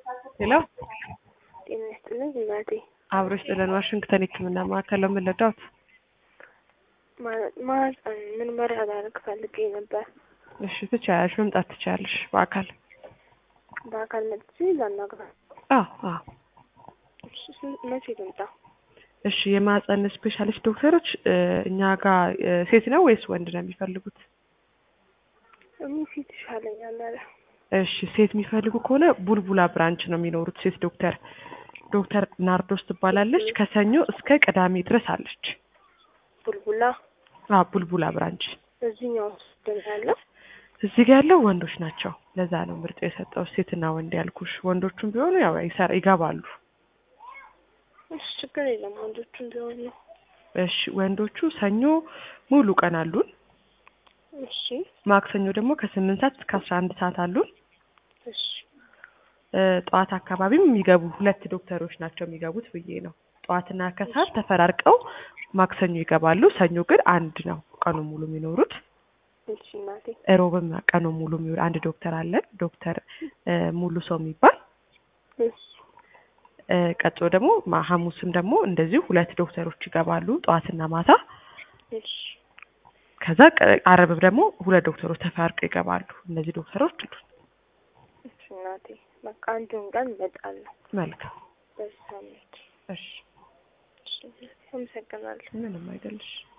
ሄሎ ጤና ይስጥልኝ እናቴ። አብሮ ስጥልን ዋሽንግተን ሕክምና ማዕከል ነው የምንረዳዎት? ማህፀን ምርመራ ላደርግ ፈልጌ ነበር። እሺ ትችያለሽ፣ መምጣት ትችያለሽ በአካል በአካል መጥቼ ላናግራ። አዎ አዎ። እሺ፣ ስንት- መቼ ልምጣ? እሺ የማህፀን ስፔሻሊስት ዶክተሮች እ፣ እኛ ጋር እ፣ ሴት ነው ወይስ ወንድ ነው የሚፈልጉት? እኔ ፊት ይሻለኛል አለ። እሺ ሴት የሚፈልጉ ከሆነ ቡልቡላ ብራንች ነው የሚኖሩት ሴት ዶክተር ዶክተር ናርዶስ ትባላለች። ከሰኞ እስከ ቅዳሜ ድረስ አለች። ቡልቡላ አዎ ቡልቡላ ብራንች እዚህኛው ደም ያለው እዚህ ጋር ያለው ወንዶች ናቸው። ለዛ ነው ምርጫ የሰጠው ሴትና ወንድ ያልኩሽ። ወንዶቹም ቢሆኑ ያው ይሰራ ይገባሉ። እሺ፣ ችግር የለም ወንዶቹም ቢሆን ነው። እሺ ወንዶቹ ሰኞ ሙሉ ቀን አሉን። እሺ ማክሰኞ ደግሞ ከስምንት ሰዓት እስከ አስራ አንድ ሰዓት አሉን። እሺ እ፣ ጠዋት አካባቢም የሚገቡ ሁለት ዶክተሮች ናቸው የሚገቡት ብዬ ነው። ጠዋትና ከሰዓት ተፈራርቀው ማክሰኞ ይገባሉ። ሰኞ ግን አንድ ነው ቀኑ ሙሉ የሚኖሩት። እሺ እናቴ እሮብም ቀኑ ሙሉ የሚውል አንድ ዶክተር አለን። ዶክተር እ፣ ሙሉ ሰው የሚባል እሺ እ፣ ቀጥሎ ደግሞ ማ- ሐሙስም ደግሞ እንደዚሁ ሁለት ዶክተሮች ይገባሉ ጠዋትና ማታ። እሺ ከዛ ቀ- አርብ ደግሞ ሁለት ዶክተሮች ተፈራርቀው ይገባሉ። እነዚህ ዶክተሮች አሉ። እሺ እናቴ በቃ አንዱን ቀን እመጣለሁ መልካም በዚህ ሳምንት። እሺ፣ እሺ አመሰግናለሁ። ምንም አይደለሽ።